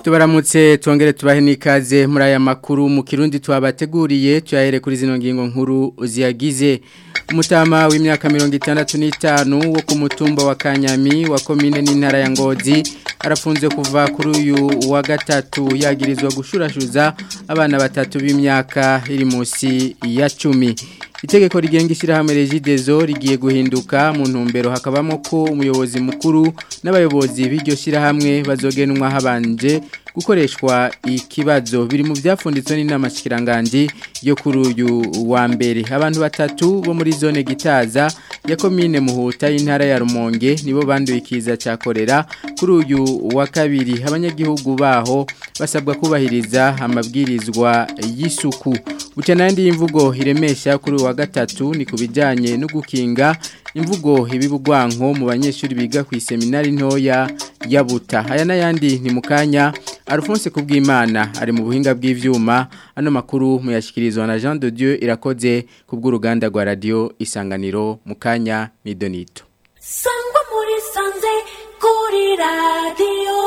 tubaramutse twongere tubahe n'ikaze muri aya makuru mu kirundi twabateguriye tuyahere kuri zino ngingo nkuru ziyagize umutama w'imyaka mirongo itandatu n'itanu wo ku mutumba wa kanyami wa komine n'intara ya ngozi arafunze kuva kuri uyu wa gatatu yagirizwa gushurashuza abana batatu b'imyaka iri munsi ya cumi itegeko rigenga ishyirahamwe regidezo rigiye guhinduka mu ntumbero hakabamo ko umuyobozi mukuru n'abayobozi b'iryo shyirahamwe bazogenwa habanje gukoreshwa ikibazo biri mu byafunditswe n'inama shikiranganji yo kuri uyu wa mbere abantu batatu bo muri zone gitaza ya komine muhuta y'intara ya rumonge nibo banduye ikiza cya korera kuri uyu wa kabiri abanyagihugu baho basabwa kubahiriza amabwirizwa y'isuku buca n'andi y'imvugo iremesha kuri uyu wa gatatu ni ku bijyanye no gukinga imvugo ibibugwanko mu banyeshuri biga ku iseminari ntoya ya buta aya n'ayandi ni mu kanya Alphonse kubwimana ari mu buhinga bw'ivyuma ano makuru muyashikirizwa na Jean de Dieu irakoze kubw'uruganda rwa radio isanganiro mu kanya midonito Sangwa muri sanze kuri radio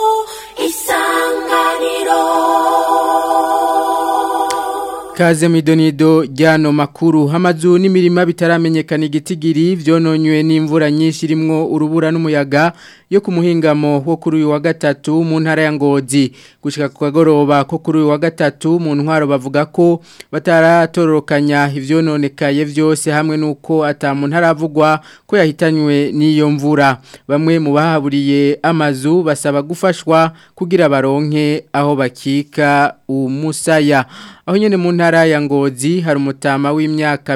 isanganiro Kaze midonido ryano makuru hamazu n'imirima bitaramenyekana igitigiri vyononywe n'imvura nyinshi rimwo urubura n'umuyaga yo ku muhingamo wo kuri uyu wa gatatu mu ntara ya Ngozi gushika ku kagoroba ko kuri uyu wa gatatu mu ntwaro bavuga ko bataratororokanya ivyononekaye vyose hamwe nuko atamu ntaravugwa ko yahitanywe n'iyo mvura bamwe mu bahaburiye amazu basaba gufashwa kugira baronke aho bakika umusaya aho nyene mu ntara ya Ngozi hari umutama w'imyaka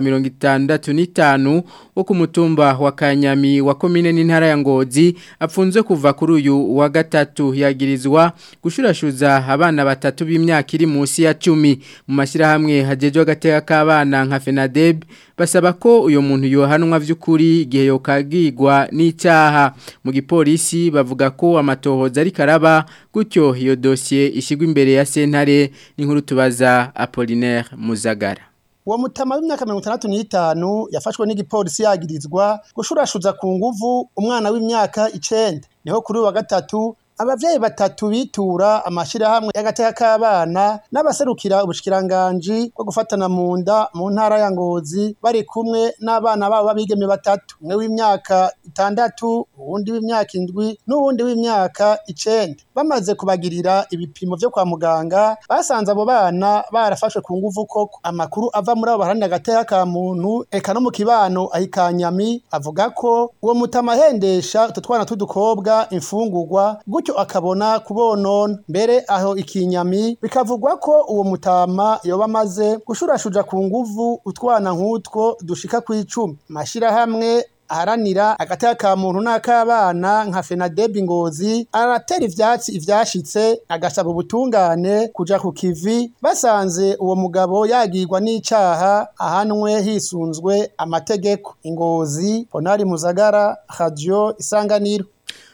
65 wo ku mutumba wa Kanyami wa komine n'intara ya Ngozi apfunzwe kuva kuri uyu wa gatatu yagirizwa gushurashuza abana batatu b'imyaka iri munsi ya 10 mu mashirahamwe hajejwe agateka k'abana nka FENADEB basaba ko uyo muntu yohanwa vy'ukuri igihe yokagirwa n'icyaha mu gipolisi bavuga ko amatohoza ari karaba gutyo iyo dossier ishigwa imbere ya sentare n'inkuru tubaza Apollinaire Muzagara uwo mutama w'imyaka mirongo itandatu n'itanu yafashwe n'igipolisi yagirizwa gushurashuza ku nguvu umwana w'imyaka icenda niho kuri uwa gatatu abavyeyi batatu bitura amashirahamwe y'agateka k'abana n'abaserukira ubushikiranganji bwo gufatana mu nda mu ntara ya Ngozi bari kumwe n'abana babo babigeme batatu umwe w'imyaka itandatu uwundi w'imyaka indwi n'uwundi w'imyaka icenda bamaze kubagirira ibipimo vyo kwa muganga basanze abo bana barafashwe ku nguvu koko amakuru ava muri abo baharanira agateka ka muntu eka no mu kibano ahikanyami avuga ko uwo mutama ahendesha utwo twana t'udukobwa imfungurwa gutyo akabona kubonona mbere aho ikinyami bikavugwa ko uwo mutama yoba amaze gushurashuja ku nguvu utwana nk'utwo dushika kw'icumi amashirahamwe aharanira agateka ka muntu n'akabana nka FENADEB Ngozi aratera ivyatsi ivyashitse agasaba ubutungane kuja ku kivi basanze uwo mugabo yagirwa n'icaha ahanwe hisunzwe amategeko Ingozi Ponari Muzagara Radio Isanganiro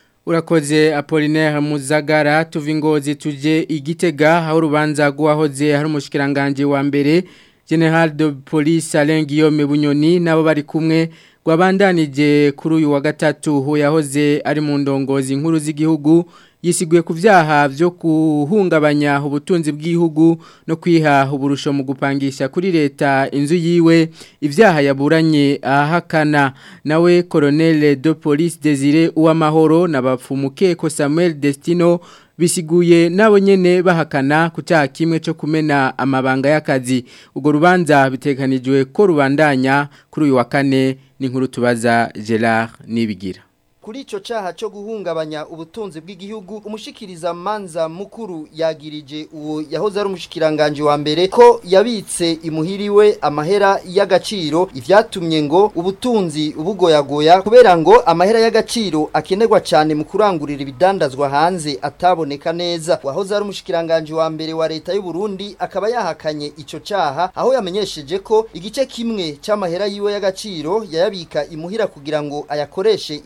Urakoze Apollinaire Muzagara tuva ingozi tuje igitega aho urubanza rwahoze hari umushikiranganje wa mbere General de Police Alain Guillaume Bunyoni nabo bari kumwe rwabandanije kuri uyu wa gatatu ho yahoze ari mu ndongozi nkuru z'igihugu yisiguye ku byaha byo kuhungabanya ubutunzi bw'igihugu no kwiha uburusho mu gupangisha kuri leta inzu yiwe ibyaha yaburanye ahakana nawe Colonel de Police Desire Uwamahoro na bapfumukeko Samuel Destino bisiguye nabo nyene bahakana ku cyaha kimwe cyo kumena amabanga y'akazi ubwo rubanza bitekanijwe ko rubandanya kuri uyu wa kane n'inkuru tubaza Gerard Nibigira kuri ico caha cyo guhungabanya ubutunzi bw'igihugu umushikiriza manza mukuru yagirije uwo yahoze ari umushikiranganje wa mbere ko yabitse imuhiriwe amahera y'agaciro ivyatumye ngo ubutunzi ubugoyagoya kubera ngo amahera y'agaciro akenerwa cyane mu kurangurira ibidandazwa hanze ataboneka neza wahoze ari umushikiranganje wa mbere wa leta y'u Burundi akaba yahakanye ico caha aho yamenyesheje ko igice kimwe c'amahera yiwe y'agaciro yayabika imuhira kugira ngo ayakoreshe ibintu vyi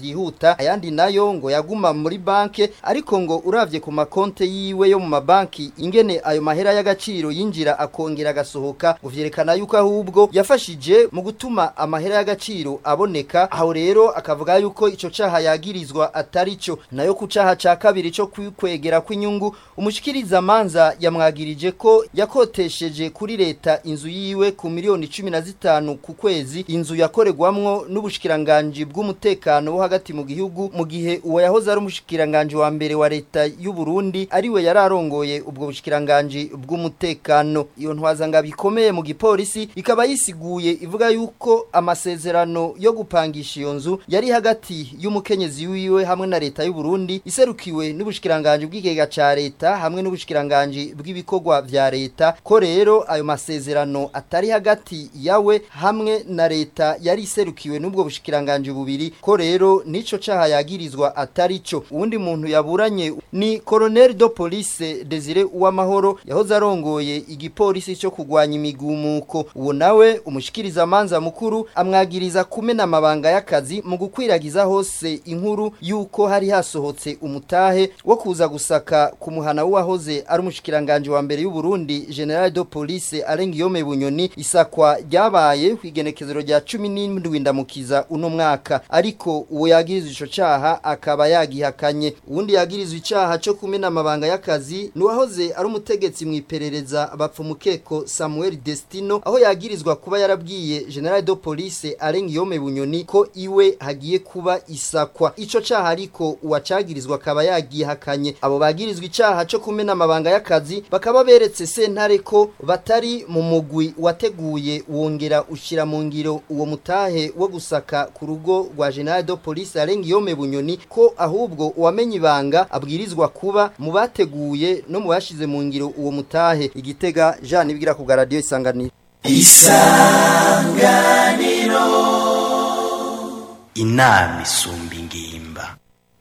vyihuta ayandi nayo ngo yaguma muri banke ariko ngo uravye ku makonte yiwe yo mu mabanki ingene ayo mahera y'agaciro yinjira akongera agasohoka ngo vyerekana yuko ahubwo yafashije mu gutuma amahera y'agaciro aboneka aho rero akavuga yuko ico caha yagirizwa atari cyo nayo ku caha ca kabiri co kwikwegera kw'inyungu umushikiriza manza yamwagirije ko yakotesheje kuri leta inzu yiwe ku miliyoni 15 ku kwezi inzu yakoregwamwo n'ubushikiranganje bw'umutekano wo hagati mu gihugu mu gihe uwo yahoze ari umushikiranganje wa mbere wa leta y'u Burundi ariwe yararongoye ubwo bushikiranganje bw'umutekano iyo ntwazanga bikomeye mu gipolisi ikaba yisiguye ivuga yuko amasezerano yo gupangisha iyo nzu yari hagati y'umukenyezi wiwe hamwe na leta y'u Burundi iserukiwe n'ubushikiranganje bw'ikigega ca leta hamwe n'ubushikiranganje bw'ibikorwa vya leta ko rero ayo masezerano atari hagati yawe hamwe na leta yari iserukiwe n'ubwo bushikiranganje bubiri ko rero nico caha yagirizwa atari cyo uwundi muntu yaburanye ni Colonel de Police Desire Uwamahoro yahoze arongoye igipolisi cyo kugwanya imigumuko uwo nawe umushikiriza manza mukuru amwagiriza kumena amabanga y'akazi mu gukwiragiza hose inkuru yuko hari hasohotse umutahe wo kuza gusaka ku muhana w'uwahoze ari umushikiranganje wa mbere y'u Burundi General de Police Alengiyome Bunyoni isakwa ryabaye kwigenekezero rya 17 ndamukiza uno mwaka ariko uwo yagirizwa ico caha akaba yagihakanye uwundi yagirizwa icaha cyo kumena amabanga y'akazi nuwahoze ari umutegetsi mu iperereza bapfumukeko Samuel Destino aho yagirizwa kuba yarabwiye General de Police Alengiyome Bunyoni ko iwe hagiye kuba isakwa ico caha ariko uwacagirizwa akaba yagihakanye abo bagirizwa icaha cyo kumena amabanga y'akazi bakaba beretse sentare ko batari mu mugwi wateguye wongera ushira mu ngiro uwo mutahe wo gusaka ku rugo rwa General de Police Alengiyome Bunyoni ko ahubwo uwamenye ibanga abwirizwa kuba mu bateguye no mu bashize mu ngiro uwo mutahe igitega Jean ibigira ku radio isanganiro inama isumba ingimba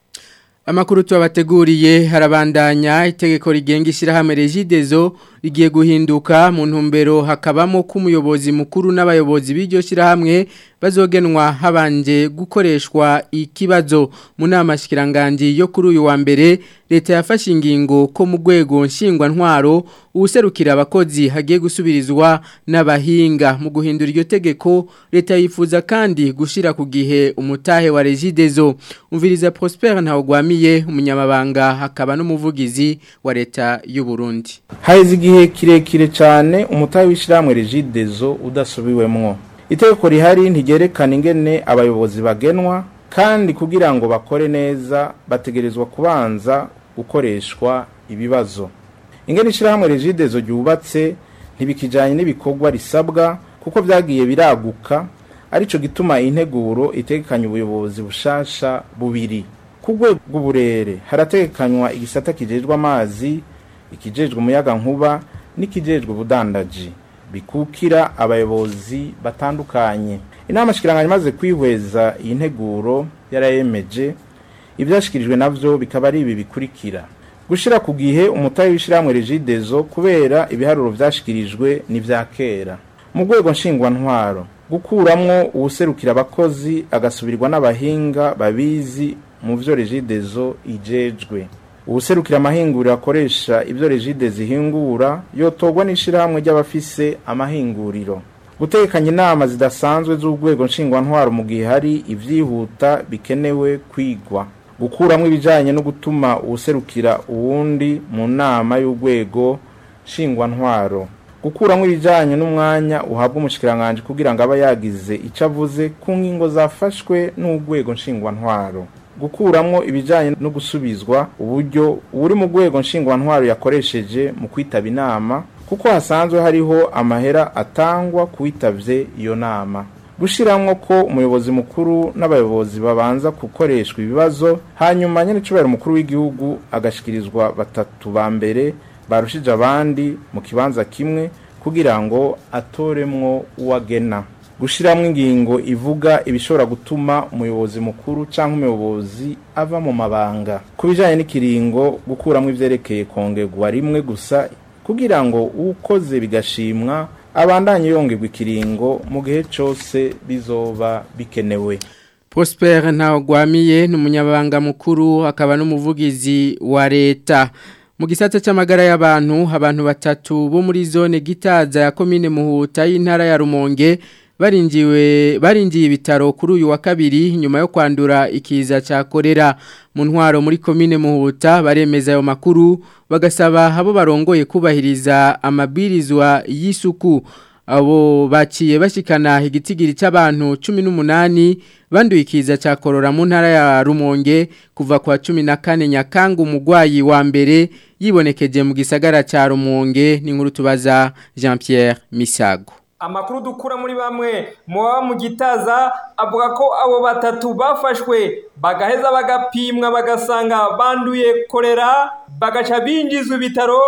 Amakuru tuwabateguriye harabandanya itegeko rigenga ishyirahamwe regidezo rigiye guhinduka mu ntumbero hakabamo ko umuyobozi mukuru n'abayobozi b'iryo shyirahamwe bazogenwa habanje gukoreshwa ikibazo mu nama shikiranganje yo kuri uyu wa mbere leta yafashe ingingo ko mu rwego nshingwantwaro uwuserukira abakozi hagiye gusubirizwa n'abahinga mu guhindura iryo tegeko leta yifuza kandi gushira ku gihe umutahe wa regidezo umviriza Prosper ntawugwamiye umunyamabanga hakaba n'umuvugizi wa leta y'u Burundi haheze igihe kirekire cyane umutahe w'ishyirahamwe regidezo udasubiwemwo itegeko rihari ntigerekana ingene abayobozi bagenwa kandi kugira ngo bakore neza bategerezwa kubanza gukoreshwa ibibazo ingene ishyirahamwe regidezo ryubatse ntibikijyanye n'ibikorwa risabwa kuko byagiye biraguka aricyo gituma integuro itegekanya ubuyobozi bushasha bubiri ku rwego rw'uburere harategekanywa igisata kijejwe amazi ikijejwe umuyaga nkuba n'ikijejwe ubudandaji bikukira abayobozi batandukanye inama shikiranganya imaze kwihweza iyi nteguro yarayemeje ibyashyikirijwe nabyo bikaba ari ibi bikurikira gushyira ku gihe umutahe w'ishyirahamwe regidezo kubera ibiharuro byashyikirijwe n'ibya kera mu rwego nshingwantwaro gukuramwo uwuserukira abakozi agasubirwa n'abahinga babizi mu byo regidezo ijejwe ubuserukira amahinguriro akoresha ibyo regide zihingura yotogwa n'ishyirahamwe ry'abafise amahinguriro gutekanya inama zidasanzwe z'urwego nshingwantwaro mu gihe hari ibyihuta bikenewe kwigwa gukuramo ibijyanye no gutuma uwuserukira uwundi mu nama y'urwego nshingwantwaro gukuramo ibijyanye n'umwanya uhabwa umushyikiranganje kugira ngo abe yagize icyo avuze ku ngingo zafashwe n'urwego nshingwantwaro gukuramo ibijyanye no gusubizwa uburyo uri mu rwego nshingwantwaro yakoresheje mu kwitaba inama kuko hasanzwe hariho amahera atangwa kuwitabye iyo nama gushyiramo ko umuyobozi mukuru n'abayobozi babanza gukoreshwa ibibazo hanyuma nyine icubahiro umukuru w'igihugu agashyikirizwa batatu ba mbere barushije abandi mu kibanza kimwe kugira ngo atoremwo uwagena gushyiramo ingingo ivuga ibishobora gutuma umuyobozi mukuru cyangwa umuyobozi ava mu mabanga ku bijyanye n'ikiringo gukuramo ibyerekeye kongerwa rimwe gusa kugira ngo ukoze bigashimwa abandanye yongerwa ikiringo mu gihe cyose bizoba bikenewe Prosper Ntawagwamiye ni umunyabanga mukuru akaba n'umuvugizi wa leta mu gisata cy'amagara y'abantu abantu batatu bo muri zone gitaza ya komine muhuta y'intara ya Rumonge barinjiwe barinjiye ibitaro kuri uyu wa kabiri nyuma yo kwandura ikiza cya korera mu ntwaro muri komine muhuta baremeza ayo makuru bagasaba abo barongoye kubahiriza amabwirizwa y'isuku abo baciye bashikana igitigiri cy'abantu 18 banduye ikiza cya korora mu ntara ya Rumonge kuva kwa 14 nyakanga umugwayi wa mbere yibonekeje mu gisagara cya Rumonge ni nkuru tubaza Jean Pierre Misago amakuru dukura muri bamwe mu baba mu gitaza avuga ko abo batatu bafashwe bagaheza bagapimwa bagasanga banduye korera bagaca binjizwa ibitaro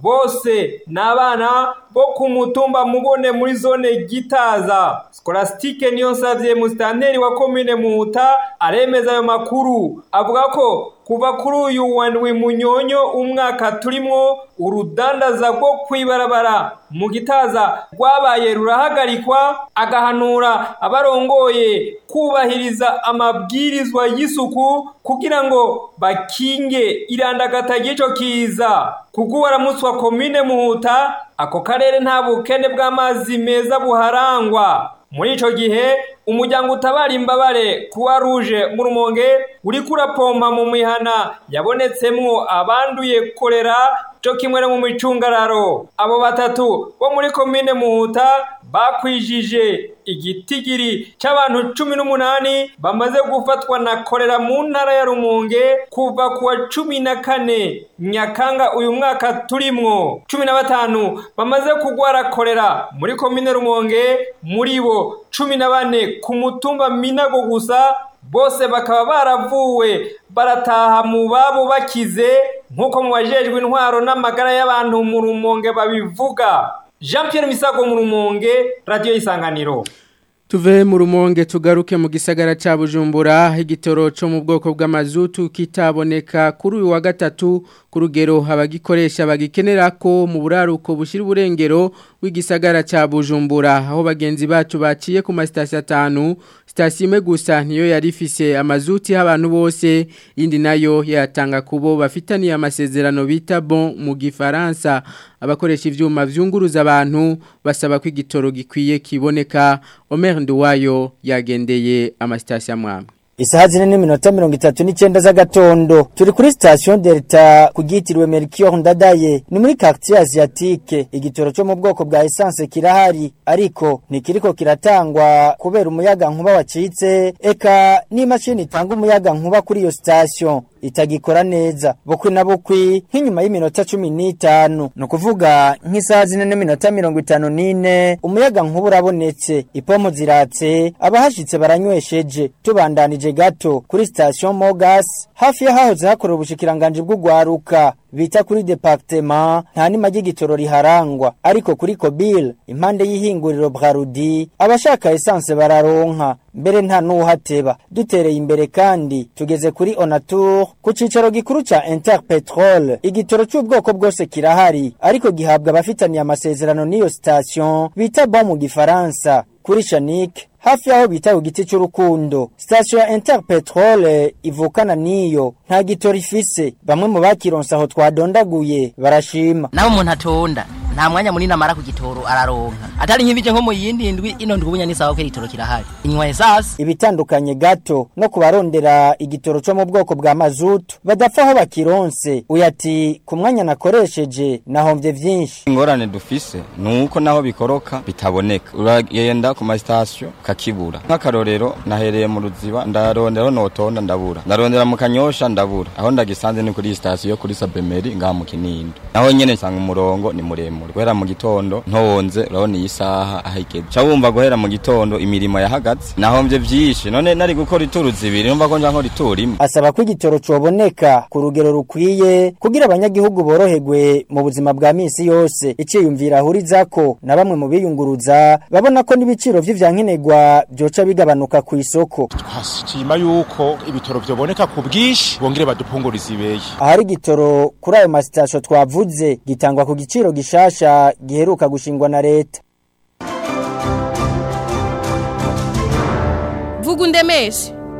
bose ni abana bo ku mutumba mubone muri zone gitaza skolastike niyo nsabye musitanteri wa komine muhuta aremeza ayo makuru avuga ko kuva kuri uyu wandwi munyonyo umwaka turimo urudandaza rwo kwibarabara mu gitaza rwabaye rurahagarikwa agahanura abarongoye kubahiriza amabwirizwa y'isuku kugira ngo bakinge irandagata ry'icyo kiza kuko waramutse wa komine muhuta ako karere nta bukene bw'amazi meza buharangwa muri icyo gihe umuryango utabara imbabare kuwa ruje mu rumonge uri kurapompa mu mihana yabonetsemwo abanduye korera cyo kimwe no mu micungararo abo batatu bo muri komine muhuta bakwijije igitigiri cy'abantu cumi n'umunani bamaze gufatwa na korera mu ntara ya rumonge kuva ku wa cumi na kane nyakanga uyu mwaka turimwo cumi na batanu bamaze kugwara korera muri komine rumonge muri bo cumi na bane ku mutumba minago gusa bose bakaba baravuwe barataha mu babo bakize nk'uko mu bajejwe intwaro n'amagara y'abantu mu rumonge babivuga jean Pierre misago mu rumonge radiyo y'isanganiro Tuve mu rumonge tugaruke mu gisagara ca Bujumbura igitoro cyo mu bwoko bw'amazutu kitaboneka kuri uyu wa gatatu ku rugero abagikoresha bagikenera ko mu buraruko bushira uburengero w'igisagara ca Bujumbura aho bagenzi bacu baciye ku masitasiyo atanu sitasiyo imwe gusa niyo yari ifise amazuti y'abantu bose indi nayo yatanga kubo bafitaniye amasezerano bita bon mu gifaransa abakoresha ivyuma vyunguruza abantu basaba ko igitoro gikwiye kiboneka Omer Nduwayo yagendeye amasitasiyo amwamwe Isaha zine n'iminota mirongo itatu n'icyenda z'agatondo turi kuri station Delta kugitiriwe Melchior Ndadaye ni muri quartier asiatique igitoro cyo mu bwoko bwa essence kirahari ariko ntikiriko kiratangwa kubera umuyaga nkuba wacitse eka n'imashini itanga umuyaga nkuba kuri iyo station itagikora neza bukwi na bukwi nk'inyuma y'iminota cumi n'itanu ni ukuvuga nk'isaha zine n'iminota mirongo itanu n'ine umuyaga nkuba urabonetse ipomo ziratse abahashitse baranywesheje tubandanije gato kuri station mogas hafi y'ahahoze hakorera ubushikiranganji bw'ugwaruka bita kuri departement nta nima ry'igitoro riharangwa ariko kuri Kobil impande y'ihinguriro Brarudi abashaka essence bararonka mbere nta nuhateba dutereye imbere kandi tugeze kuri Onatur ku cicaro gikuru ca Interpetrol igitoro cy'ubwoko bwose kirahari ariko gihabwa abafitaniye amasezerano n'iyo station bita bon mu gifaransa kuri Shanik hafi yaho bita ku giti cy'urukundo station ya Interpetrol ivukana niyo nta gitoro ifise bamwe mu bakironsa aho twadondaguye barashima naho umuntu atonda nta mwanya munini amara ku gitoro araronka atari nk'ibije nko mu yindi ndwi ino ndwi ni sawa ko igitoro kirahari inywa esasi ibitandukanye gato no kubarondera igitoro cyo mu bwoko bwa mazutu badapfa aho bakironse uyati ku mwanya nakoresheje nahomvye vyinshi ingorane dufise nuko naho bikoroka bitaboneka uragenda ku masitasiyo kakibura nk'akarorero nahereye mu ruziba ndarondera notonda ndabura ndarondera mu kanyosha ndabura aho ndagisanze ni kuri sitasiyo kuri sabemeri ngaha mu kinindo naho nyene nsanga umurongo ni muremure guhera mu gitondo ntonze urabona iyi saha aho igeze ca wumva guhera mu gitondo imirimo yahagaze nahomvye vyinshi none nari gukora ituru zibiri numva ko nja nkora ituru imwe asaba ko igitoro coboneka ku rugero rukwiye kugira abanyagihugu boroherwe mu buzima bwa misi yose iciyumvira ahurizako na bamwe mu biyunguruza babona ko n'ibiciro vy'ivyankenerwa byoca bigabanuka ku isoko twashima yuko ibitoro vyoboneka ku bwinshi bongere badupunguriza ibeye ahari igitoro kuri ayo masitasiyo twavuze gitangwa ku giciro gishasha giheruka gushingwa na leta vuga undemeshe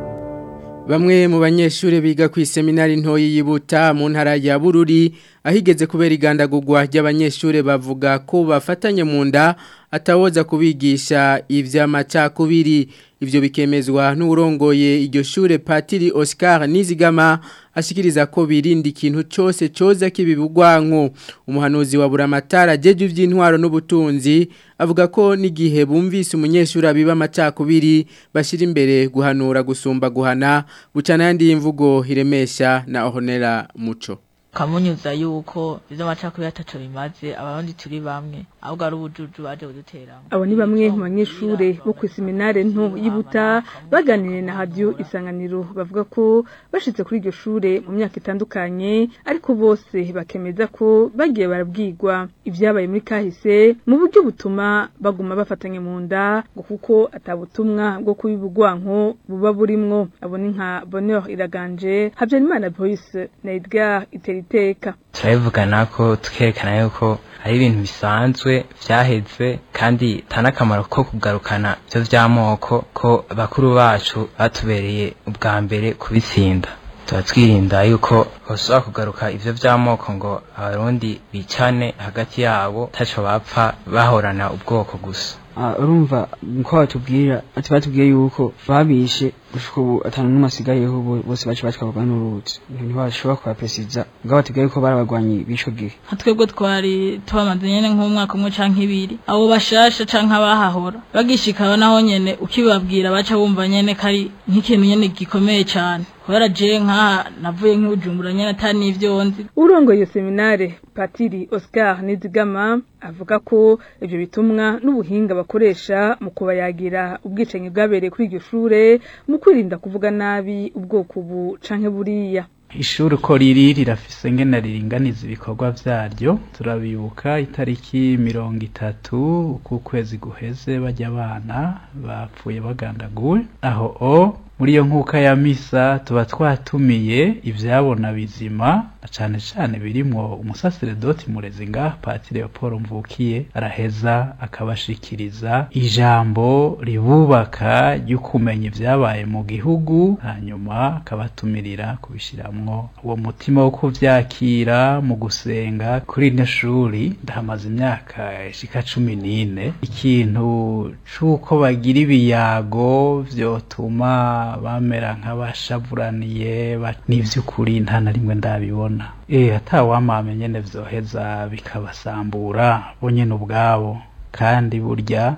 Bamwe mu banyeshure biga ku seminari ntoyi yibuta mu ntara ya Bururi ahigeze kubera igandagurwa ry'abanyeshure bavuga ko bafatanye mu nda atawoza kubigisha ivy'amacakubiri ivyo bikemezwa n'urongoye iryo shure Patiri Oscar Nizigama ashikiriza ko birinda ikintu cyose coza kibibugwanko umuhanuzi wa buramatara jeje ivy'intwaro n'ubutunzi avuga ko n'igihe bumvise umunyeshuri abiba amacakubiri bashira imbere guhanura gusumba guhana bucana yandi imvugo hiremesha na Honera Muco kamunyuza yuko ivyo amacakubiri ataco bimaze abarundi turi bamwe ahubwo ari ubujuju baje kuduteramo abo ni bamwe mu banyeshure bo ku seminare nto yibuta baganiriye na radio isanganiro bavuga ko bashitse kuri iryo shure mu myaka itandukanye ariko bose bakemeza ko bagiye barabwirwa ivyabaye muri kahise mu buryo butuma baguma bafatanye mu nda ngo kuko atabutumwa bwo kubibugwanko buba burimwo abo ni nka Bonheur Iraganje Habyarimana Boyce na Edgar Iteriteka turabivugana ko tukerekana yuko ari ibintu bisanzwe vyaheze kandi tanakamaro ko kugarukana ivyo vy'amoko ko bakuru bacu batubereye ubwa mbere kubitsinda tuba twirinda yuko bashobora kugaruka ivyo vy'amoko ngo abarundi bicane hagati yabo taco bapfa bahorana ubwoko gusa urumva ko batubwira ati batubwiye yuko babishe gushika ubu atanu n'umwe asigayeho bose bacu batwarwa n'uruzi ntibashobora kubapesiza ngo batubwiye yuko barabagwanyi b'ico gihe nka twebwe twari tubamaze nyene nk'umwaka umwe canke ibiri abo bashasha canke abahahora bagishika naho nyene ukibabwira baca bumva nyene kari nk'ikintu nyene gikomeye cane kubera je nkaha navuye nk'ubujumbura nyene atari n'ivyo nzi urongoye iyo seminare patiri oscar nizigama avuga ko ivyo bitumwa n'ubuhinga bakoresha mu kubayagira ubwicanyi bwabereye kuri iryo shure mu kwirinda kuvuga nabi ubwoko ubu canke buriya ishuri uko riri rirafise ngena riringaniza ibikorwa vyaryo turabibuka itariki mirongo itatu ukwezi guheze bajya abana bapfuye bagandaguwe aho o muri iyo nkuka ya misa tuba twatumiye ivyabona bizima cane cane birimwo umusaseredoti murezi ngaha patiri Paul Mvukiye araheza akabashikiriza ijambo ribubaka ry'ukumenya ivyabaye mu gihugu hanyuma akabatumirira kubishiramwo uwo mutima wo kuvyakira mu gusenga kuri ino shuri ndahamaze imyaka ishika cumi n'ine ikintu c'uko bagira ibiyago vyotuma bamera nk'abashavuraniye n'ivy'ukuri nta na rimwe ndabibona eh atawamame nyene vyoheza bikabasambura bo nyene ubwabo kandi burya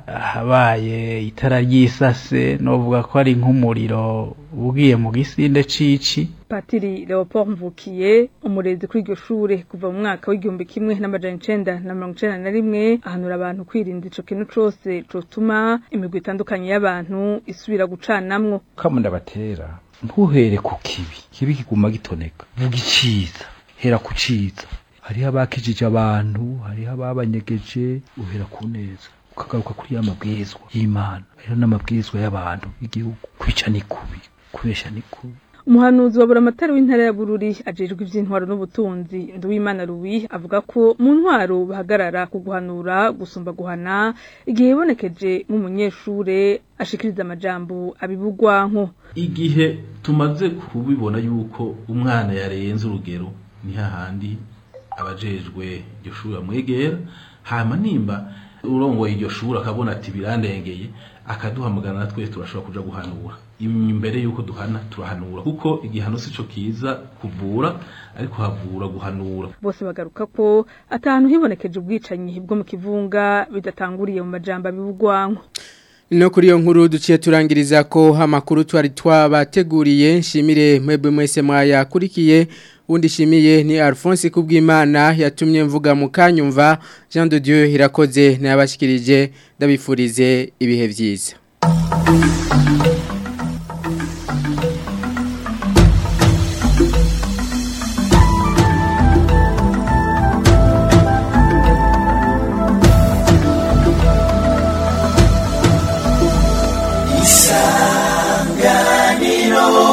habaye itara ry'isase novuga ko ari nk'umuriro ugiye mu gisinde cici patiri Leopold Mvukiye umurezi kuri iryo shure kuva mu mwaka w'igihumbi kimwe n'amajana icenda na mirongo icenda na rimwe ahanura abantu kwirinda ico kintu cose cotuma imigwi itandukanye y'abantu isubira gucanamwo kama ndabatera ntuhere ku kibi kibi kiguma gitoneka vuga iciza hera ku ciza hariho abakijije abantu hariho ababanyegeje uhera ku neza ukagaruka kuri ya mabwirizwa y'imana hariho n'amabwirizwa y'abantu y'igihugu kwica ni kubi kubesha ni kubi umuhanuzi wa buramatari w'intara ya bururi ajejwe ivy'intwaro n'ubutunzi nduwimana ruwi avuga ko mu ntwaro bahagarara ku guhanura gusumba guhana igihe yibonekeje nk'umunyeshure ashikiriza amajambo abibugwanko igihe tumaze kubibona yuko umwana yarenze urugero ni hahandi abajejwe iryo shuri bamwegera hama nimba urongoye iryo shuri akabona ati birandengeye akaduhamagara na twese turashobora kuja guhanura imbere yuko duhana turahanura kuko igihano sico kiza kuvura ariko havura guhanura bose bagaruka ko atanu hibonekeje ubwicanyi bwo mu kivunga bidatanguriye mu majambo abibugwanko No kuri iyo nkuru duciye turangiriza ko amakuru twari twabateguriye nshimire mwebwe mwese mwayakurikiye undi shimiye ni Alphonse Kubwimana yatumye mvuga mu kanyumva Jean de Dieu irakoze nabashikirije ndabifurize ibihe byiza isanganiro